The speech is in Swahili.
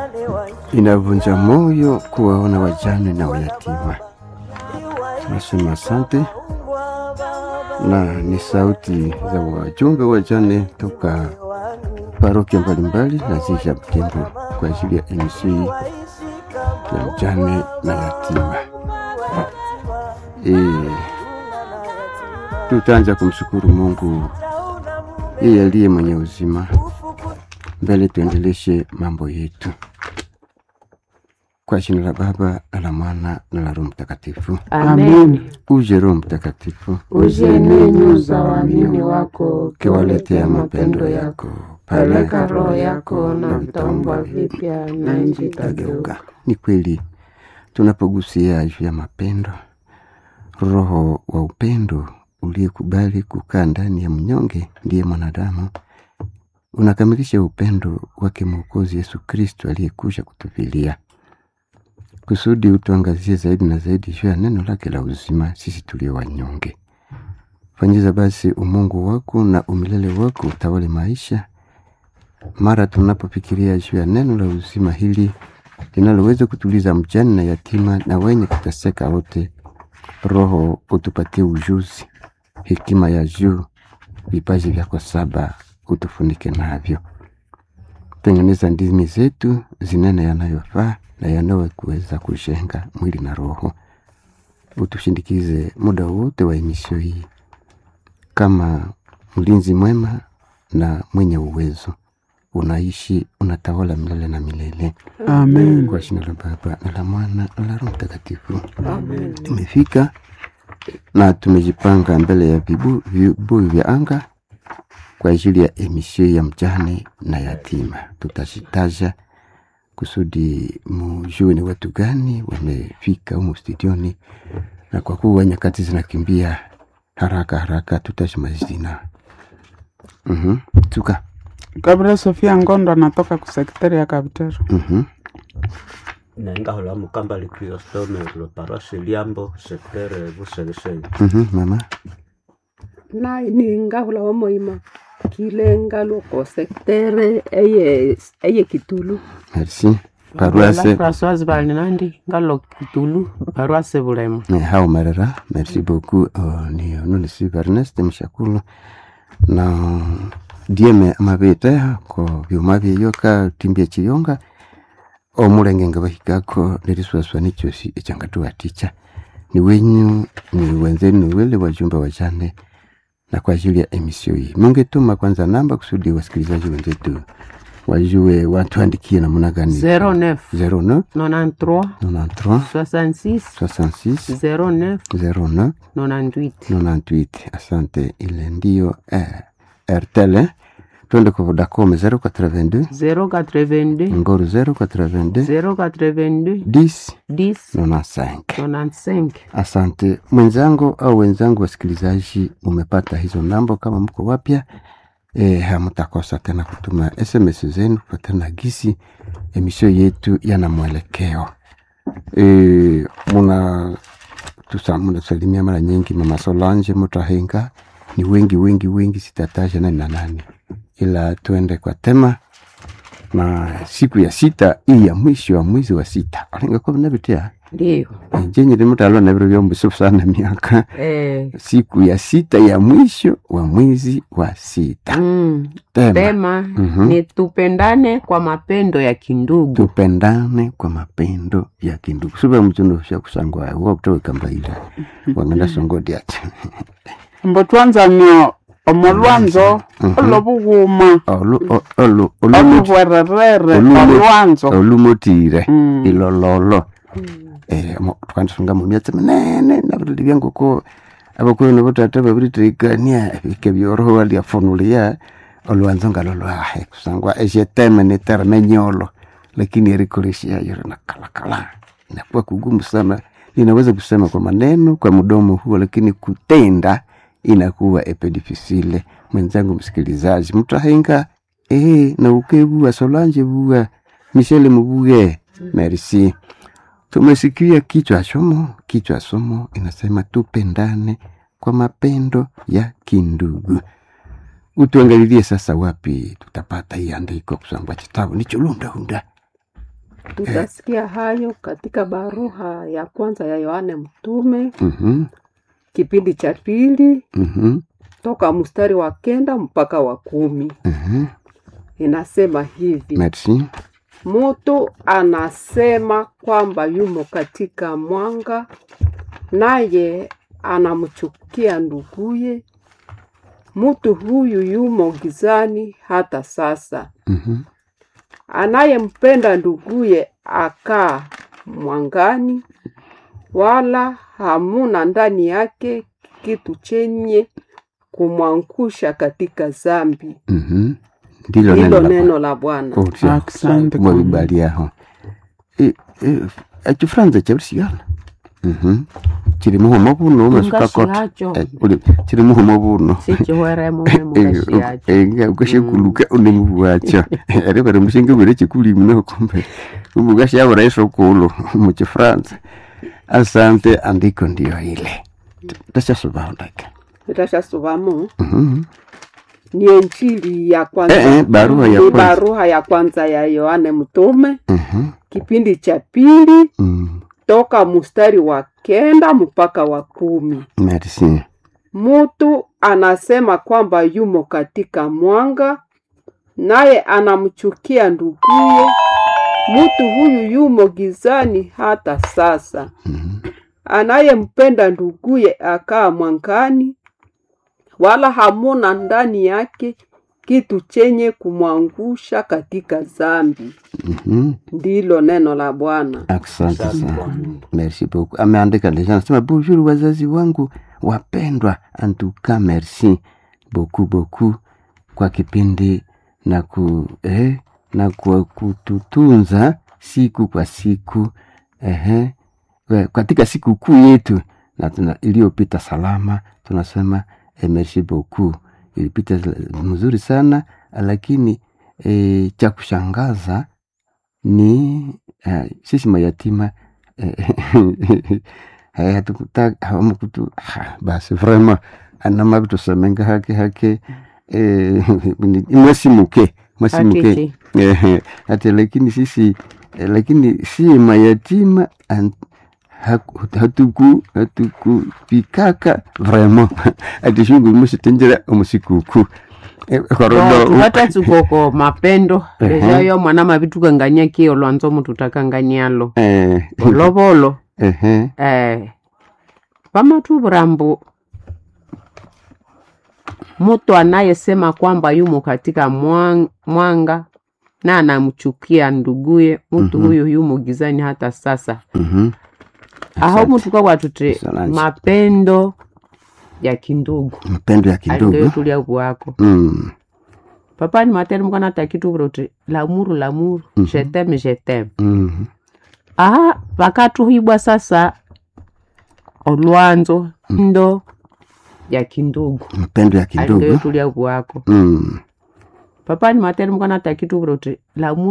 Inavunja moyo kuwaona wajane na wayatima. Tunasema asante, na ni sauti za wajumbe wajane toka parokia mbalimbali na ziji ya Butembo kwa ajili ya MC ya mjane na yatima. E, tutaanza kumshukuru Mungu yeye aliye mwenye uzima. Mbele tuendeleshe mambo yetu kwa jina la Baba na la Mwana na la Roho Mtakatifu. Amen. Uje Roho Mtakatifu, Uje ninyi za waamini wako, ukiwaletea mapendo yako, peleka roho yako na vitaumbwa vipya na nchi itageuka. Ni kweli tunapogusia juu ya mapendo, roho wa upendo uliyekubali kukaa ndani ya mnyonge ndiye mwanadamu, unakamilisha upendo wake Mwokozi Yesu Kristo aliyekuja kutufilia kusudi utuangazie zaidi na zaidi juu ya neno lake la uzima, sisi tulio wanyonge. Fanyiza basi umungu wako na umilele wako utawale maisha mara tunapofikiria juu ya neno la uzima hili linaloweza kutuliza mjane na yatima na wenye kuteseka wote. Roho utupatie ujuzi, hekima ya juu, vipaji vyako saba utufunike navyo. Tengeneza ndimi zetu zinene yanayofaa na yanayoweza kujenga mwili na roho. Utushindikize muda wote wa emisio hii kama mlinzi mwema na mwenye uwezo, unaishi unatawala milele na milele. Amen. Kwa jina la Baba na la Mwana na la Roho Mtakatifu. Tumefika na tumejipanga mbele ya vibu- vibuyu vya anga kwa ajili ya emisio ya mjane na yatima. Tutazitaja kusudi mujue ni watu gani wamefika humu studioni, na kwa kuwa nyakati zinakimbia haraka haraka, tutaje majina. Mhm. Tuka. Gabriel Sofia Ngondo anatoka kusekretari ya Kabutero. Mhm. nengahola mukamba likristome lo parasi liambo sektere busegesege Mhm. Mama. na ningahula wa moima kilenga loko sektere eye eye kitulu Merci. Paroisse Françoise Balinandi ngalo Kitulu paroisse Bulemo Eh, hao marera merci beaucoup uh, ni nuni si Ernest Mshakulu na dieme amabeteha ko byuma byeyoka timbia chiyonga omulenge nga bahikako neriswaswa nichosi echangatuwa ticha ni wenyu ni wenzenu ni wele wajumbe wajane na kwa ajili ya emisio hii mungetuma kwanza namba kusudi wasikilizaji wenzetu wajue watuandikie namna gani 09 09 93 93 66 66 09 09 98 98 asante ile ndio eh, rtl twende kwa vodacom 082 082 ngoro 082 082 10 10 95 95 asante mwenzangu au wenzangu wasikilizaji umepata hizo namba kama mko wapya e, hamtakosa tena kutuma sms zenu kufatana gisi emisio yetu yana mwelekeo e, muna tusa- munasalimia mara nyingi mama Solange Mutahenga ni wengi wengi wengi, sitataja nani na nani, ila tuende kwa tema na siku ya sita hii ya mwisho wa mwezi wa sita alingakuwa navitia ndio jenye limutalo naviro vyombusu sana miaka eh siku ya sita ya mwisho wa mwezi wa sita mm, tema tema Mhm. ni tupendane kwa mapendo ya kindugu tupendane kwa mapendo ya kindugu suva mchundo sha kusangwa wakutowe kambaila wangenda songodi ati Mbo twanzanio omolwanzo olobughuma Olu- o- olu- olumu- olubwererere Olumu- olwanzo olumotire Mm. ilololo Eh, mo- twandisunga mu myatsi minene nabirili byangoko abakuyu nabotata babiritirikania bike byoroho waliafunulia olwanzo ngalo lwahe kusangwa esheteme nitereme nyolo lakini erikolesha yayo nakalakala inakuwa kugumu sana ninaweza kusema kwa maneno kwa mdomo huo lakini kutenda inakuwa epedifisile mwenzangu msikilizaji mtahenga eh, na ukebua solange bua michele mubuge merci tumesikia kichwa somo kichwa somo inasema tupendane kwa mapendo ya kindugu utuangalilie sasa wapi tutapata hii andiko kusangwa kitabu nicholundahunda tutasikia hayo katika barua ya kwanza ya Yohane Mtume Mhm. kipindi cha pili Mhm. toka mstari wa kenda mpaka wa kumi. Mhm. Inasema hivi: Merci. Mtu anasema kwamba yumo katika mwanga, naye anamchukia nduguye. Mtu huyu yumo gizani hata sasa. Mhm. Anayempenda nduguye akaa mwangani, wala hamuna ndani yake kitu chenye kumwangusha katika zambi. Mhm. Ndilo Hilo la neno la Bwana. Otyo. Asante Mwa kwa- bibaliaho. E, e, ekifuranza kyabusigala. Mhm. Kiri muhumo buno umesukakota. Ungashihacho. Eh, uli kiri muhumo buno. sichihweremo memugashiacho ukashekuluka unemubuwacha ari bari mushinge bwire chikulimu nokombe ubugashabura isokulu muchifaransa asante andiko ndiyo ile tashasubandaka Nitashasomamo ni Injili ya kwanza, Eh, eh, barua ya ni kwanza. barua ya kwanza ya Yohane Mtume kipindi cha pili toka mstari wa kenda mpaka wa kumi. merci Mutu anasema kwamba yumo katika mwanga, naye anamchukia nduguye. Mutu huyu yumo gizani hata sasa. Anayempenda nduguye akaa mwangani, wala hamuna ndani yake kitu chenye kumwangusha katika zambi. Mhm. Ndilo neno la Bwana. asante Asante sana Bwana. merci beaucoup ameandika deja anasema bonjour wazazi wangu wapendwa antuka merci beaucoup beaucoup kwa kipindi na ku eh, na kwa kututunza siku kwa siku eh, katika siku kuu yetu na tuna, iliyopita salama tunasema eh, merci beaucoup ilipita mzuri sana lakini eh, cha kushangaza ni uh, sisi mayatima eh, hatukutaka hawamukutu ha, basi vraiment anama kutusemenga hake hake eh, ni- mwasimuke mwasimuke Hakiki. eh, hata lakini sisi eh, lakini si mayatima an- haku- hatuku hatukupikaka vraiment ati shungu musitenjera omusikuku Eh, korodo tuhata tsukoko mapendo Ehe. ejayo mwana mavitukangania kio lwanzo mutu takanganyalo eh, volovolo ehe eh, vamatuvurambu mutu anayesema kwamba yumo katika mwang- mwanga na anamchukia nduguye mutu Mhm. huyu yumo gizani hata sasa mhm. aho Asante. mutu kwawatuti Asante. mapendo ya kindugu mpendo ya alingeyo kidogo tulia bwako mm. papa ni materi mukana takituvura uti lamuru lamuru Mhm. jeteme jeteme mm. aha vakatuhibwa sasa olwanzo ndo ya kindugu mpendo ya alingeyo kidogo tulia bwako mm. papa ni materi mukana takituvura uti lamuru